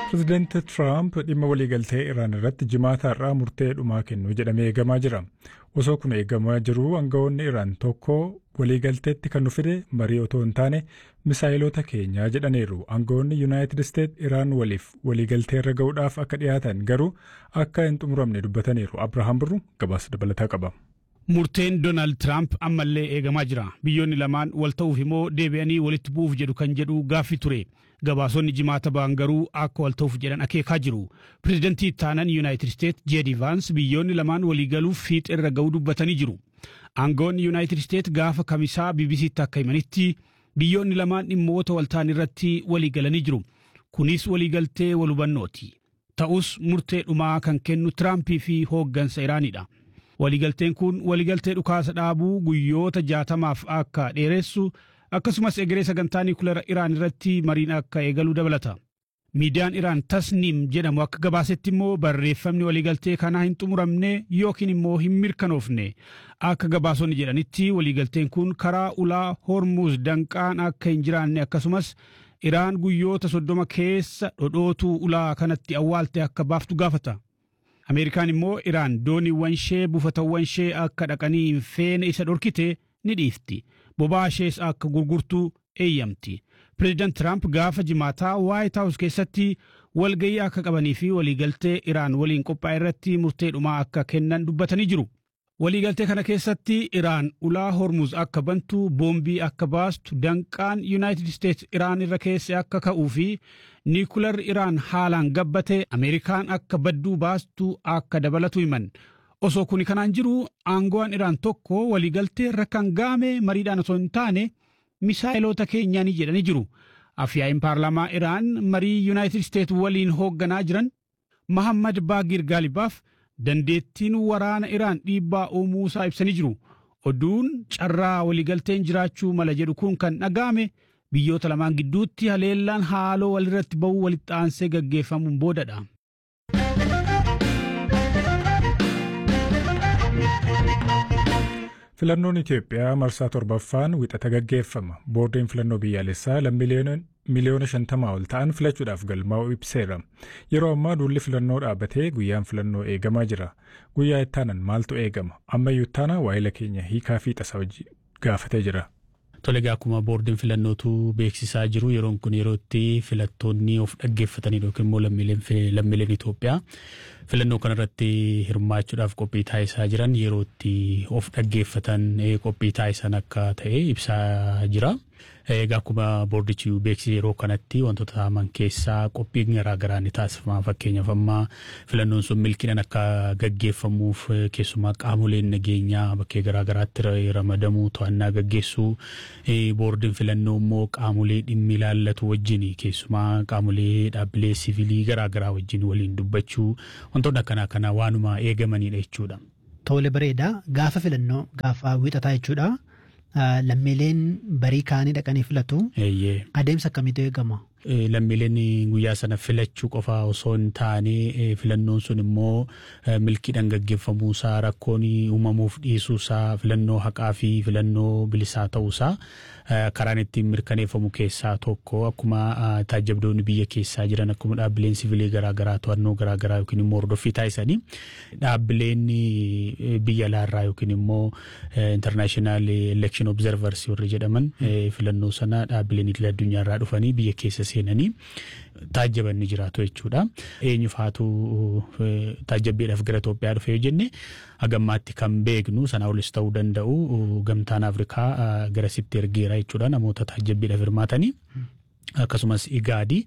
Pireezidaanti Tiraamp dhimma waliigaltee Iraan irratti jimaata har'aa murtee dhumaa kennu jedhamee eegamaa jira. Osoo kun eegamaa jiruu aangawoonni Iraan tokko waliigalteetti kan nu fide marii otoo hin taane misaayilota keenyaa jedhaniiru. Aangawoonni Yuunaayitid Isteet Iraan waliif waliigaltee irra ga'uudhaaf akka dhiyaatan garuu akka hin xumuramne dubbataniiru. Abrahaam Birru gabaasa dabalataa qaba. Murteen Doonaald Tiraamp ammallee eegamaa jira. Biyyoonni lamaan wal ta'uuf immoo deebi'anii walitti bu'uuf jedhu kan jedhu gaaffii ture. Gabaasonni jimaata ba'an garuu akka wal ta'uuf jedhan akeekaa jiru. Pireezidantii ittaanan Yuunaayitid Isteet Jeedi Vaans biyyoonni lamaan waliigaluuf fiixee irra ga'uu dubbatanii jiru. Aangawoonni Yuunaayitid Isteet gaafa kamisaa BBCtti akka himanitti biyyoonni lamaan dhimmoota waltaan irratti waliigalanii jiru. Kunis waliigaltee wal hubannooti. Ta'us murtee dhumaa kan kennu Tiraampii fi hooggansa Iraanidha. Waliigalteen kun waliigaltee dhukaasa dhaabuu guyyoota jaatamaaf akka dheeressu akkasumas egeree sagantaa niikulara Iraan irratti mariin akka eegalu dabalata. Miidiyaan Iraan Tasniim jedhamu akka gabaasetti immoo barreeffamni waliigaltee kanaa hin xumuramne yookiin immoo hin mirkanoofne. Akka gabaasonni jedhanitti waliigalteen kun karaa ulaa Hormuz danqaan akka hin jiraanne akkasumas Iraan guyyoota soddoma keessa dhodhootuu ulaa kanatti awwaalte akka baaftu gaafata. Ameerikaan immoo Iraan dooniiwwan ishee buufatawwan ishee akka dhaqanii hin feene isa dhorkite ni dhiifti. Boba'aa ishees akka gurgurtu eeyyamti. Pireezidaant Tiraamp gaafa jimaataa Waayit Haawus keessatti walgayii akka qabanii fi waliigaltee Iraan waliin qophaa'e irratti murtee dhumaa akka kennan dubbatanii jiru. Waliigaltee kana keessatti Iraan ulaa Hormuz akka bantu, boombii akka baastu, danqaan Yuunaayitid Isteets Iraan irra keesse akka ka'uu fi niikular Iraan haalaan gabbate Ameerikaan akka badduu baastu akka dabalatu himan. Osoo kuni kanaan jiru aangoon Iraan tokko waliigaltee irra kan gaame mariidhaan osoo hin taane misaayiloota keenyaanii jedhanii jiru. Afyaa'iin paarlaamaa Iraan marii Yuunaayitid Isteets waliin hoogganaa jiran Mahammad Baagir Gaalibaaf dandeettiin waraana Iraan dhiibbaa uumuusaa ibsanii jiru. Oduun carraa waliigalteen jiraachuu mala jedhu kun kan dhaga'ame biyyoota lamaan gidduutti haleellaan haaloo walirratti ba'uu walitti aansee gaggeeffamuun boodadha. Filannoon Itoophiyaa marsaa torbaffaan wixata gaggeeffama. Boordiin filannoo biyyaalessaa miliyoona shantamaa ol ta'an filachuudhaaf galmaa'u ibseera. Yeroo ammaa duulli filannoo dhaabbatee guyyaan filannoo eegamaa jira. Guyyaa ittaanan maaltu eegama? Ammayyuu ittaana waa'ila keenya hiikaa fi tasaa gaafatee jira. Tole akkuma boordiin filannootu beeksisaa jiru yeroon kun yeroo itti filattoonni of dhaggeeffatanii yookiin immoo lammiileen Itoophiyaa filannoo kanarratti hirmaachuudhaaf qophii taasisaa jiran yeroo itti of dhaggeeffatan qophii taasisan akka ta'e ibsaa jira. Egaa akkuma boordichi beeksise yeroo kanatti wantoota ta'aman keessaa qophiin garaagaraa ni taasifama. Fakkeenyaaf amma filannoon sun milkiidhaan akka gaggeeffamuuf keessumaa qaamoleen nageenyaa bakkee garaagaraatti ramadamuu to'annaa gaggeessuu boordiin filannoo immoo qaamolee dhimmi ilaallatu wajjin keessumaa qaamolee dhaabbilee siviilii garaagaraa wajjin waliin dubbachuu wantoonni akkanaa kana waanuma eegamanidha jechuudha. Tole bareeda gaafa filannoo gaafa wixataa jechuudha. lammiileen barii kaanii dhaqanii filatu. Adeemsa akkamiitu eegama? Lammiileen guyyaa sana filachuu qofa osoo hin taane filannoon sun immoo milkiidhaan gaggeeffamuusaa rakkoon uumamuuf dhiisuusaa filannoo haqaa fi filannoo bilisaa ta'uusaa karaan ittiin mirkaneeffamu keessaa tokko akkuma taajabdoonni biyya keessaa jiran akkuma dhaabbileen siviilii garaagaraa to'annoo garaagaraa yookiin immoo hordoffii taasisanii dhaabbileen biyya alaarraa yookiin immoo international election observers warri jedhaman filannoo sana dhaabbileen idil addunyaarraa dhufanii biyya keessa seenanii taajjaban ni jiraatu jechuudha. Eenyu faatu taajjabbiidhaaf gara Itoophiyaa dhufe yoo jenne hagammaatti kan beeknu sana olis ta'uu danda'u gamtaan Afrikaa garasitti ergeera jechuudha namoota taajjabbiidhaaf hirmaatanii. Akkasumas igaadi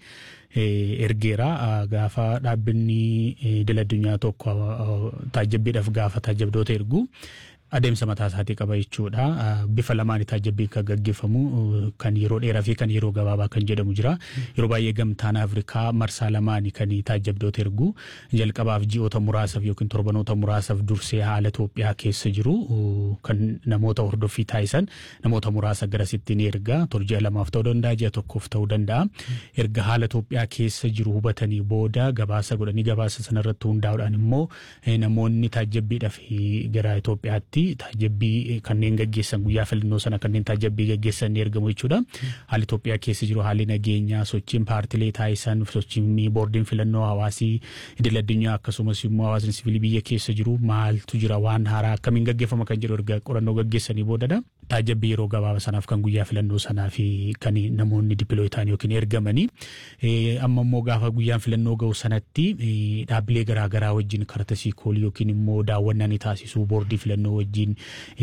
ergeera gaafa dhaabbanni idil addunyaa tokko taajjabbiidhaaf gaafa taajjabdoota ergu adeemsa mataa isaatii qaba jechuudha. Bifa lamaan taajjabbii kan gaggeeffamu kan yeroo dheeraa fi kan yeroo gabaabaa kan jedhamu jira. Yeroo baay'ee gamtaan Afrikaa marsaa lamaan kan taajjabdoota ergu jalqabaaf ji'oota muraasaaf yookiin torbanoota muraasaaf dursee haala Itoophiyaa keessa jiru kan namoota hordoffii taasisan namoota muraasa garasitti ni erga. Ji'a lamaaf ta'uu danda'a ji'a tokkoof ta'uu danda'a. Erga haala Itoophiyaa keessa jiru hubatanii booda gabaasa godhanii gabaasa sanarratti hundaa'uudhaan immoo namoonni taajjabbiidhaaf gara Itoophiyaatti fi taajabbii kanneen gaggeessan guyyaa filannoo sana kanneen taajabbii gaggeessan ni ergamu jechuudha. Haalli Itoophiyaa keessa jiru haalli nageenyaa sochiin paartilee taasisan sochiin boordiin filannoo hawaasii idil addunyaa akkasumas immoo hawaasni siviilii biyya keessa jiru maaltu jira waan haaraa akkamiin gaggeeffama kan jedhu erga qorannoo gaggeessanii boodadha. Taajabbii yeroo gabaabaa sanaaf kan guyyaa filannoo sanaa fi kan namoonni dippilooyi ta'an yookiin ergamanii amma immoo gaafa guyyaan filannoo ga'u sanatti dhaabbilee garaagaraa wajjin kartasii koolii yookiin immoo daawwannaa ni taasisu boordii filannoo wajjin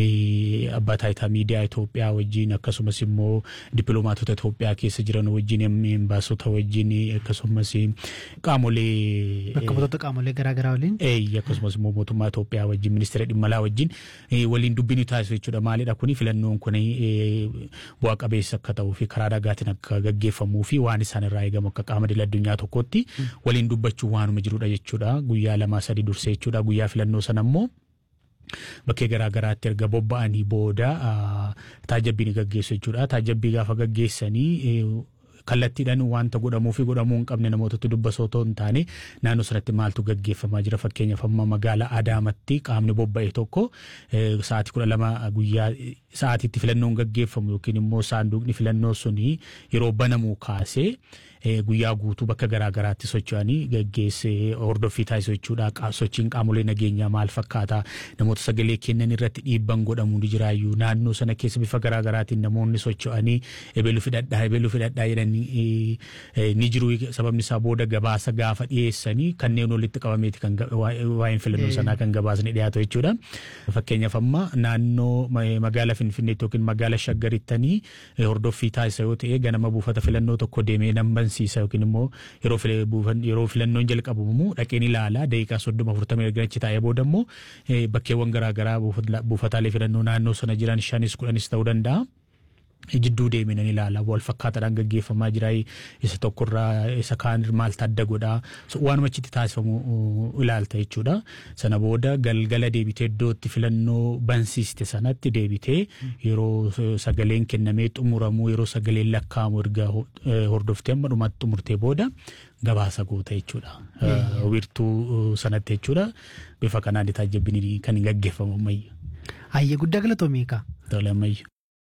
abbaa taayitaa miidiyaa Itoophiyaa wajjin akkasumas immoo dippiloomaatota Itoophiyaa keessa jiran wajjin embaasota wajjin akkasumas qaamolee. Bakka buutota qaamolee garaagaraa waliin. Akkasumas immoo mootummaa Itoophiyaa wajjin ministeera dhimma alaa wajjin waliin dubbiin taasisu jechuudha maalidha kuni filannoon kun bu'a qabeessa akka ta'uu fi karaa nagaatiin akka gaggeeffamuu fi waan isaan irraa eegamu akka qaama idil addunyaa tokkotti waliin dubbachuu waanuma jirudha jechuudha guyyaa lamaa sadii dursee jechuudha guyyaa filannoo sana immoo. Bakkee garaa garaatti erga bobba'anii booda taajabbii ni gaggeessu jechuudha. Taajabbii gaafa gaggeessanii kallattiidhaan wanta godhamuu fi godhamuu hin qabne namootatti dubbasoo otoo hin taane naannoo sanatti maaltu gaggeeffamaa jira fakkeenyaaf amma magaalaa Adaamatti qaamni bobba'e tokko sa'aatii kudha lama guyyaa sa'aatiitti filannoon gaggeeffamu yookiin immoo saanduqni filannoo suni yeroo banamuu kaasee guyyaa guutuu bakka garaa garaatti socho'anii gaggeessee hordoffii taasisu jechuudha. Sochiin qaamolee nageenyaa maal fakkaata namoota sagalee kennan irratti dhiibban godhamu ni jiraayyuu naannoo sana keessa bifa garaa garaatiin namoonni socho'anii ebeluu fidhadhaa ebeluu fidhadhaa jedhanii ni jiru sababni isaa booda gabaasa gaafa dhiyeessanii kanneen walitti qabameeti kan waa'een filannoo sanaa kan gabaasni dhiyaatu jechuudha. Fakkeenyaaf amma naannoo magaalaa Finfinneetti yookiin magaalaa Shaggarittanii hordoffii taasisa yoo ta'e ganama buufata filannoo tokko deemee nan bansiisa yookiin immoo yeroo filannoon jalqabamu dhaqeen ilaalaa daqiiqaa soddoma afurtamii erga achi taa'ee booda immoo bakkeewwan garaagaraa buufataalee filannoo naannoo sana jiran shanis kudhanis ta'uu danda'a. jidduu deeminan ilaala wal fakkaataadhaan gaggeeffamaa jira isa tokkorraa isa kaan maaltu adda godhaa waanuma achitti taasifamu ilaalta jechuudha sana booda galgala deebitee iddootti filannoo bansiiste sanatti deebitee yeroo sagaleen kennamee xumuramuu yeroo sagaleen lakkaa'amu erga hordoftee amma dhumatti xumurtee booda gabaasa goota jechuudha wiirtuu sanatti jechuudha bifa kanaan taajabbiin kan gaggeeffamu ammayya. Hayyee guddaa galatoomii kaa. Tole ammayya.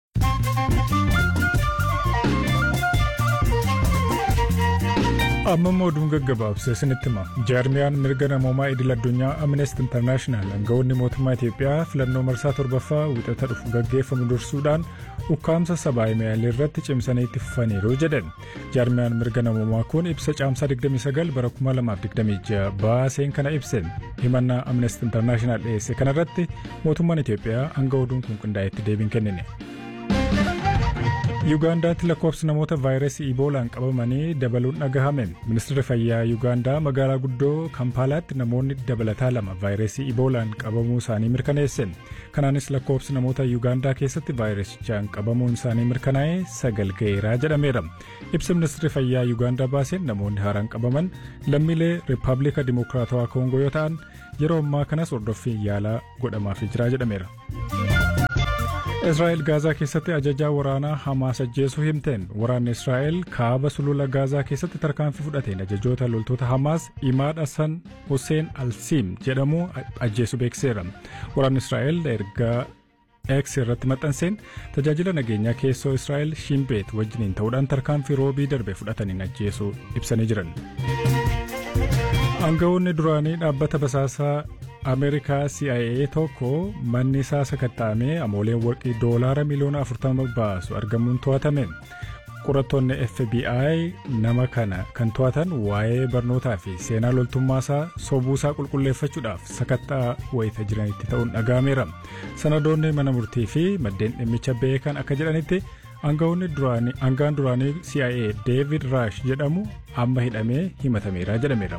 amma immoo oduun gaggabaabsee isinitti hima jaarmiyaan mirga namoomaa idil addunyaa amnesty internaashinaal aangawoonni mootummaa itiyoophiyaa filannoo marsaa torbaffaa wixata dhufu gaggeeffamu dursuudhaan ukkaamsa sabaa himaalee irratti cimsanii itti fufaniiru jedhan jaarmiyaan mirga namoomaa kun ibsa caamsaa 29 bara 2026 baaseen kana ibse himannaa amnesty internaashinaal dhiyeesse kanarratti mootummaan itiyoophiyaa hanga oduun kun qindaa'etti deebii hin kennine. yuugaandaatti lakkoofsi namoota vaayirasii iboolaan qabamanii dabaluun dhagahame ministeerri fayyaa yuugaandaa magaalaa guddoo kampaalaatti namoonni dabalataa lama vaayirasii iboolaan qabamuu isaanii mirkaneesse kanaanis lakkoofsi namoota yuugaandaa keessatti vaayirasichaan qabamuun isaanii mirkanaa'ee sagal ga'eeraa jedhameera ibsa ministeerri fayyaa yuugaandaa baaseen namoonni haaraan qabaman lammiilee riippaabilika dimokiraatawaa koongoo yoo ta'an yeroo ammaa kanas hordoffiin yaalaa godhamaafii jira jedhameera. israa'el gaazaa keessatti ajajaa waraanaa hamaas ajjeesuu himteen waraanni israa'el kaaba sulula gaazaa keessatti tarkaanfii fudhateen ajajoota loltoota hamaas imaad hasan hussein alsiim jedhamu ajjeesuu beekseera waraanni israa'el ergaa X irratti maxxanseen tajaajila nageenyaa keessoo Israa'el Shimbeet wajjiniin ta'uudhaan tarkaanfii roobii darbe fudhataniin ajjeesuu ibsanii jiran. Aangawoonni duraanii dhaabbata basaasaa Ameerikaa CIA tokko manni isaa sakatta'amee amooleen warqii doolaara miliyoona 40 baasu argamuun to'atame. Qorattoonni FBI nama kana kan to'atan waa'ee barnootaa fi seenaa loltummaasaa sobuusaa qulqulleeffachuudhaaf sakattaa wayita jiranitti ta'uun dhaga'ameera. Sanadoonni mana murtii fi maddeen dhimmicha beekan akka jedhanitti aangaan duraanii CIA David Rush jedhamu amma hidhamee himatameera jedhameera.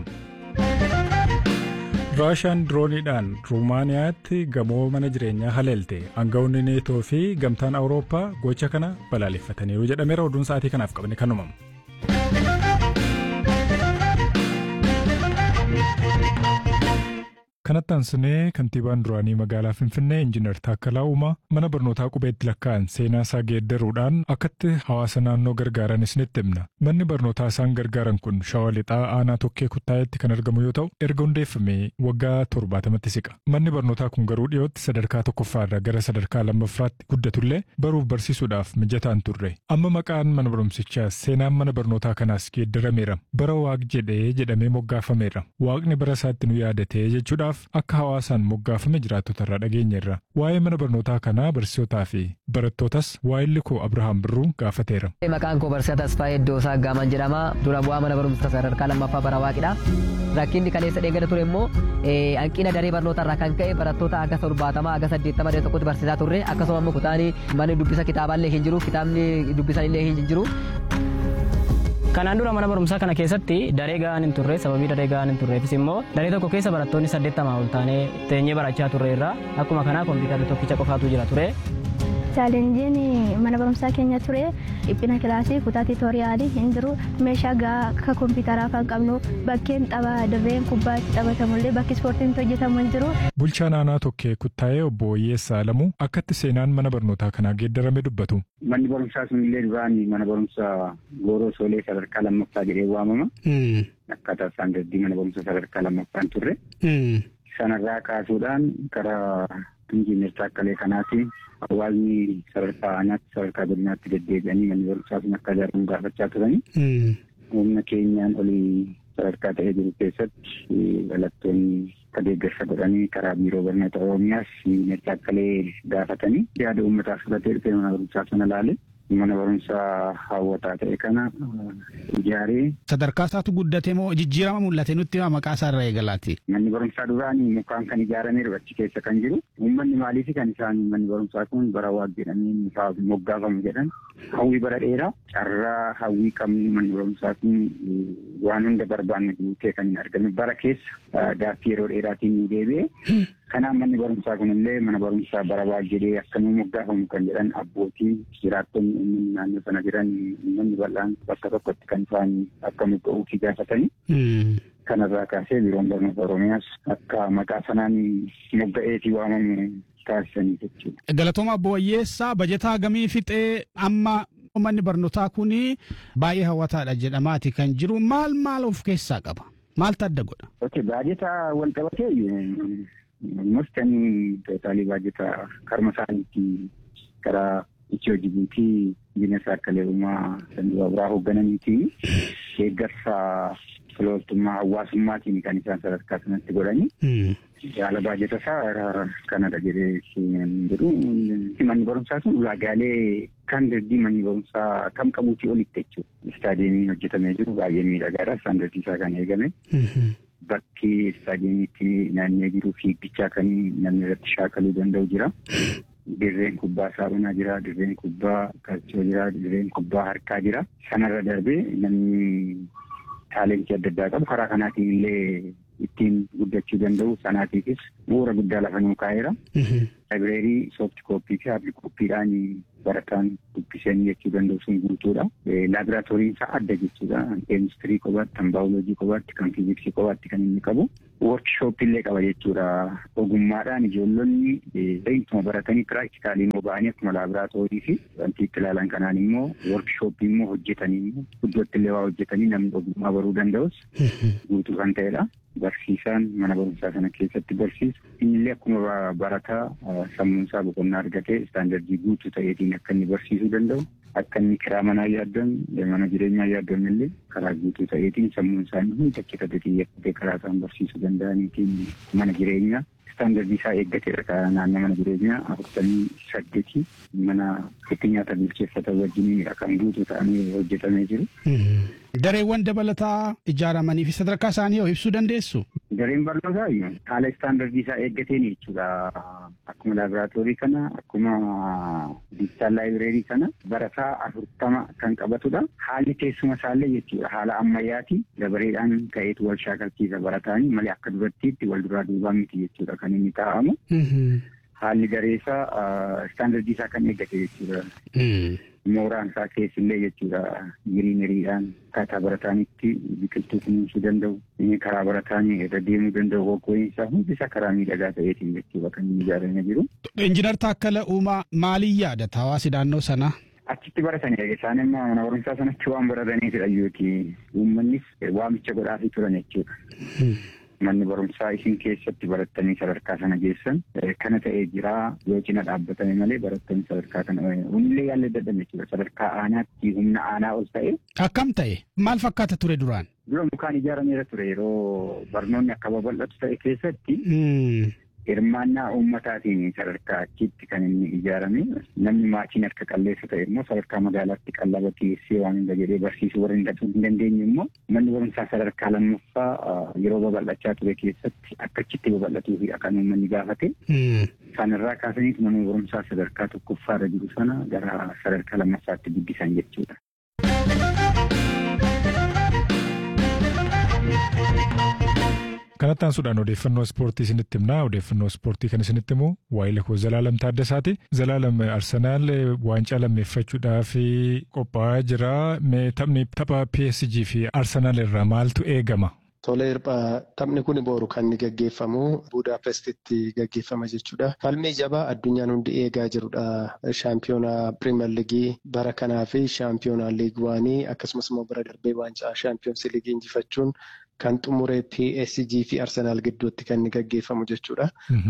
raashaan dirooniidhaan ruumaaniyaatti gamoo mana jireenyaa haleelte aangawoonni neetoo fi gamtaan awurooppaa gocha kana balaaleffataniiru jedhameera oduun sa'aatii kanaaf qabne kanuma. Kanatti aansinee kantiibaan duraanii magaalaa Finfinnee Injiinar Taakkalaa Uumaa mana barnootaa qubeetti lakkaa'an seenaa isaa geeddaruudhaan akkatti hawaasa naannoo gargaaran isinitti himna. Manni barnootaa isaan gargaaran kun shawaa lixaa aanaa tokkee kuttaayetti kan argamu yoo ta'u erga hundeeffamee waggaa torbaatamatti siqa. Manni barnootaa kun garuu dhiyootti sadarkaa tokkoffaarra gara sadarkaa lammaffaatti guddatullee baruuf barsiisuudhaaf mijataan turre. Amma maqaan mana barumsichaa seenaan mana barnootaa kanaas geeddarameera. Bara waaq jedhee jedhamee moggaafameera. Waaqni bara isaatti nu yaadatee jechuudhaaf akka hawaasaan moggaafame jiraattota irraa dhageenyerra. Waa'ee mana barnootaa kanaa barsiisotaa fi barattootas waa'illi koo Abrahaam Birruu gaafateera. Maqaan koo Barsiisaa Tasfaayee Iddoosaa Gaaman jedhama. Dura bu'aa mana barumsa sadarkaa lammaffaa bara waaqidha. Rakkinni kaleessa dheengada ture immoo hanqina daree barnootaa irraa kan ka'e barattoota aga torbaatamaa aga saddeettama daree tokkotti barsiisaa turre akkasuma immoo kutaanii manni dubbisa kitaaballee hin jiru kitaabni dubbisan illee hin jiru. Kanaan dura mana barumsaa kana keessatti daree gahaan hin turre sababii daree gahaan hin turreefis immoo daree tokko keessa barattoonni saddeettamaa ol taanee teenyee barachaa turre irraa akkuma kanaa kompiitarri tokkicha qofaatu jira ture. Chaalenjiin mana barumsaa keenya ture dhiphina kilaasii kutaa tiitoriyaalii hin jiru meeshaa gahaa akka kompiitaraa kan qabnu bakkeen tapha dirreen kubbaa itti taphatamullee bakki ispoortiin hojjetamu hin jiru. Bulchaan aanaa tokkee kuttaa'ee obbo Oyyeessaa Alamuu akkatti seenaan mana barnootaa kanaa geeddarame dubbatu. Manni barumsaa sunillee duraan mana barumsaa Gooroo Soolee sadarkaa lammaffaa jedhee waamama. Akkaataa istaandardii mana barumsaa sadarkaa lammaffaan turre. Sanarraa kaasuudhaan karaa injiinar Taakkalee kanaatiin hawaasni sadarkaa aanaatti sadarkaa godinaatti deddeebi'anii manni barumsaa sun akka ijaaramu gaafachaa turanii. Humna keenyaan olii sadarkaa ta'ee jiru keessatti dhalattoonni akka deeggarsa godhanii karaa biiroo barnoota oromiyaas injiinar Taakkalee gaafatanii yaada uummataaf fudhatee dhufee mana barumsaa sana ilaale. mana barumsaa hawwataa ta'e kana ijaaree. Sadarkaa isaatu guddate moo jijjiirama mul'ate nutti maqaa isaa irraa eegalaati. Manni barumsaa duraanii mukaan kan ijaarameeru achi keessa kan jiru. Uummanni maaliif kan isaan manni barumsaa kun bara waaq jedhanii moggaafamu jedhan hawwii bara dheeraa carraa hawwii qabnu manni barumsaa kun waan hunda barbaanne guutee kan hin argame bara keessa gaaffii yeroo dheeraatiin nu deebi'e. Kanaaf manni barumsaa kunillee mana barumsaa bara waaq jedhee akkanuma moggaafamu kan jedhan abbootii jiraattonni uummanni naannoo sana jiran uummanni bal'aan bakka tokkotti kan isaan akka mogga'uufi gaafatanii. Kanarraa kaasee biiroon barnoota Oromiyaas akka maqaa sanaan mogga'eetii waamamu taasisanii jechuudha. Galatooma Obbo Wayyeessaa bajetaa gamii fixee amma manni barnootaa kun baay'ee hawwataadha jedhamaati kan jiru maal maal of keessaa qaba? Maaltu adda godha? Ok baajetaa wal qabatee mustanii tootaalii baajetaa karma isaaniitti karaa Itiyoo Jibuutii Injiinar Taakkalee Uumaa Sanduuqa biraa hooggananiitii deeggarsa filooltummaa hawaasummaatiin kan isaan sadarkaa sanatti godhanii. Yaala baajata isaa kanadha jedhee jedhu manni barumsaa sun ulaagaalee kan dandii manni barumsaa kam qabuutii olitti jechuudha. Istaadiyeemiin hojjetamee jiru baay'ee miidhagaadha. Istaandardii isaa kan eegame. Bakki istaadiyeemiitti naannee jiru fiigichaa kan namni irratti shaakaluu danda'u jira. Dirreen kubbaa saaphanaa jira, dirreen kubbaa kalchoo jira, dirreen kubbaa harkaa jira. Sanarra darbee namni taalentii adda addaa qabu karaa kanaatiin illee ittiin guddachuu danda'u sanaatiifis bu'uura guddaa lafa nuu kaa'eera. Laayibireerii soofti kooppii fi haardi kooppiidhaan barataan dubbisanii jechuu danda'u sun guutuudha. Laaboraatooriin isaa adda jechuudha. Keemistirii kophaatti, kan baayoloojii kophaatti, kan fiiziksii kophaatti kan inni qabu. Woorkishooppii illee qaba jechuudha. Ogummaadhaan ijoollonni ittuma baratanii piraaktikaalii immoo ba'anii akkuma laaboraatoorii fi wanti itti ilaalan kanaan immoo woorkishooppii immoo hojjetanii immoo iddootti illee waa hojjetanii namni ogummaa baruu danda'us guutuu kan ta'edha. Barsiisaan mana barumsaa sana keessatti barsiisu innillee akkuma barataa sammuun isaa boqonnaa argatee istaandardii guutuu ta'eetiin akka inni barsiisuu danda'u akka inni kiraa manaa yaaddan mana jireenyaa yaaddan illee karaa guutuu ta'eetiin sammuun isaanii hundi achi xiyyeeffatee karaa isaan barsiisuu danda'aniitiin mana jireenyaa istaandardii isaa eeggateedha naannoo mana jireenyaa afurtamii saddeetii mana itti nyaata bilcheeffatan wajjin kan guutuu ta'anii hojjetamee jiru. Dareewwan dabalataa ijaaramanii fi sadarkaa isaanii yoo ibsuu dandeessu? Dareen barnootaa haala istaandardii isaa eeggateen jechuudha. Akkuma laaboraatoorii kana akkuma diijitaal laayibireerii kana barataa afurtama kan qabatudha. Haalli teessuma isaallee jechuudha haala ammayyaati dabareedhaan ka'eetu wal shaakalchiisa barataanii malee akka durattiitti wal duraa duubaa miti jechuudha kan inni taa'amu. haalli gareesaa istaandardii isaa kan eeggate jechuudha. Mooraan isaa keessillee jechuudha giriineriidhaan akkaataa barataanitti biqiltuu kunuunsuu danda'u karaa barataan irra deemuu danda'u hoggooyin isaa hundi isaa karaa miidhagaa ta'eetiin jechuudha kan inni ijaaramee jiru. Injiinar Taakkala Uumaa maaliin yaadata hawaasi naannoo sanaa? Achitti baratanii isaan immoo mana barumsaa sanatti waan barataniifidha yookiin uummannis waamicha godhaafii turan jechuudha. Manni barumsaa isin keessatti barattanii sadarkaa sana geessan kana ta'ee jira yoo cina dhaabbatame malee barattanii sadarkaa kana humnillee yaallee dadhabe jechuudha sadarkaa aanaatti humna aanaa ol ta'e. Akkam ta'e maal fakkaata ture duraan? Dura mukaan ijaarameera ture yeroo barnoonni akka babal'atu ta'e keessatti hirmaannaa uummataatiin sadarkaa achitti kan inni ijaarame namni maatiin harka qalleessa ta'e immoo sadarkaa magaalaatti qallaba dhiyeessee waan hunda jedhee barsiisuu warra hin dandeenye immoo manni barumsaa sadarkaa lammaffaa yeroo babal'achaa ture keessatti akka achitti babal'atuu fi akka uummanni gaafate. Sanarraa kaasaniif manni barumsaa sadarkaa tokkoffaarra jiru sana gara sadarkaa lammaffaatti guddisan jechuudha. Kanatti aansuudhaan odeeffannoo ispoortii isinitti himnaa. Odeeffannoo ispoortii kan isinitti himu waa'ee koo Zalaalam Taaddasaati. Zalaalam Arsenaal waancaa lammeeffachuudhaaf qophaa'aa jira. Mee taphni tapha PSG fi Arsenaal irraa maaltu eegama? Tole hirphaa taphni kun boru kan inni gaggeeffamu Budaapestitti gaggeeffama jechuudha. Falmii jabaa addunyaan hundi eegaa jirudha. Shaampiyoonaa Pirimeer Liigii bara kanaa fi shaampiyoonaa Liig waanii akkasumas immoo bara darbee waancaa shaampiyoonsi liigii injifachuun kan xumuree PSG fi Arsenaal gidduutti kan inni gaggeeffamu jechuudha.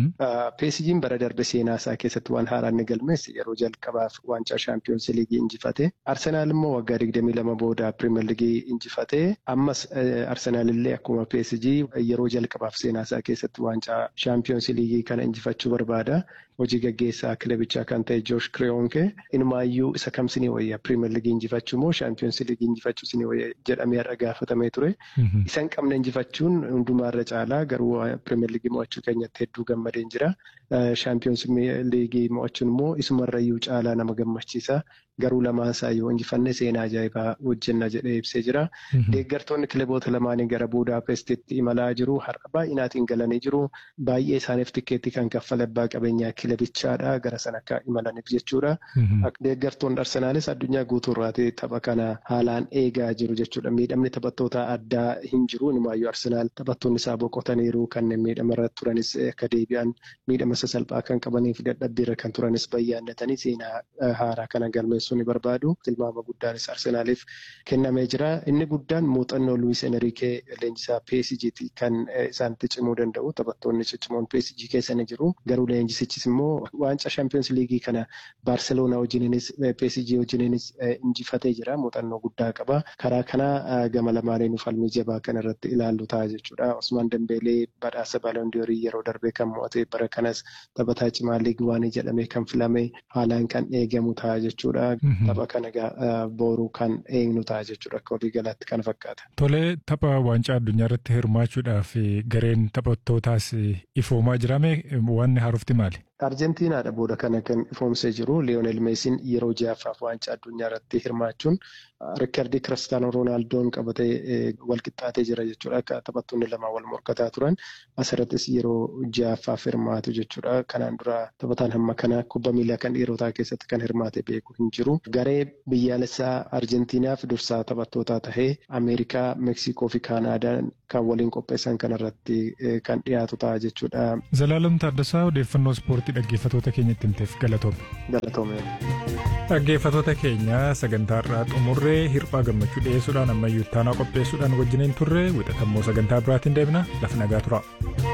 PSG'n bara darbe seenaa isaa keessatti waan haaraa inni galmeesse yeroo jalqabaaf waancaa shaampiyoonsi liigii injifate. Arsenaal immoo waggaa 22 booda Pirimeer Liigii injifate. Ammas Arsenaal illee akkuma PSG yeroo jalqabaaf seenaa isaa keessatti waancaa shaampiyoonsi liigii kana injifachuu barbaada. Hojii gaggeessaa kilabichaa kan ta'e Joosh Kireyoonke inumaayyuu isa kam sinii wayya Pirimeer Liigii injifachuu moo shaampiyoonsi liigii injifachuu sinii wayya jedhamee har'a gaafatamee ture. Isan qabna injifachuun hundumaarra caalaa garuu Pirimeer Liigii mo'achuu keenyatti hedduu gammadeen jira. Shaampiyoonsi liigii mo'achuun immoo isumarrayyuu caalaa nama gammachiisa. Garuu lamaan isaa yoo injifanne seenaa ajaa'ibaa hojjenna jedhee ibsee jira. Deeggartoonni kilaboota lamaanii gara Budaapestitti imalaa jiru. Har'a baay'inaatiin galanii jiru. Baay'ee isaaniif tikkeetti kan kaffale abbaa qabeenyaa kilabichaadha. Gara sana akka imalaniif jechuudha. Deeggartoonni Arsenaalis addunyaa guutuurraati tapha kana haalaan eegaa jiru jechuudha. Miidhamni taphattoota addaa hin jiru. Inumaayyuu Arsenaal taphattoonni isaa boqotaniiru. Kanneen miidhamarra turanis akka deebi'an miidhama sasalphaa kan qabaniif dadhabbiirra kan turanis bayyaannatanii seenaa haaraa kana galmeessu. ni barbaadu. Tilmaama guddaanis Arsenaaliif kennamee jira. Inni guddaan muuxannoo Luis Enrique leenjisaa PSG kan isaanitti cimuu danda'u. Taphattoonni ciccimoon PSG keessa ni jiru. Garuu leenjisichis immoo waancaa Champions League kana Barcelona wajjininis PSG wajjininis injifatee jira. Muuxannoo guddaa qaba. Karaa kana gama lamaaniin falmii jabaa kan irratti ilaallu ta'a jechuudha. Osmaan Dambeelee badhaasa Baalondoorii yeroo darbee kan mo'ate bara kanas taphataa cimaa liigii waanii jedhamee kan filame haalaan kan eegamu ta'a jechuudha. Tapha kana booruu kan eegnu ta'a jechuudha akka walii galaatti kana fakkaata. Tolee tapha waancaa addunyaa irratti hirmaachuudhaaf gareen taphattootaas ifoomaa jirame wanni haarofti maali? Arjentiinaadha booda kana kan ifoomsee jiru Liyoonel Meesiin yeroo ja'affaaf waancaa addunyaa irratti hirmaachuun riikardii Kiristaanoo Roonaaldoo'n qabatee walqixxaatee jira jechuudha. Akka taphattoonni lama wal morkataa turan asirrattis yeroo ja'affaaf hirmaatu jechuudha. Kanaan dura taphataan hamma kana kubba miilaa kan dhiirotaa keessatti kan hirmaate beeku hin jiru. Garee biyyaalessaa Arjentiinaaf dursaa taphattootaa tahee Ameerikaa, Meeksikoo fi Kaanaadaan kan waliin qopheessan kanarratti kan dhiyaatu ta'a jechuudha. Zalaalam Taaddasaa odeeffannoo ispoortii dhaggeeffatoota keenyatti himteef galatoome. Galatoome. Dhaggeeffatoota keenya sagantaa irraa xumurree hirphaa gammachuu dhiyeessuudhaan ammayyuu ittaanaa qopheessuudhaan wajjiniin turre wixatammoo sagantaa biraatiin deebina lafa nagaa tura.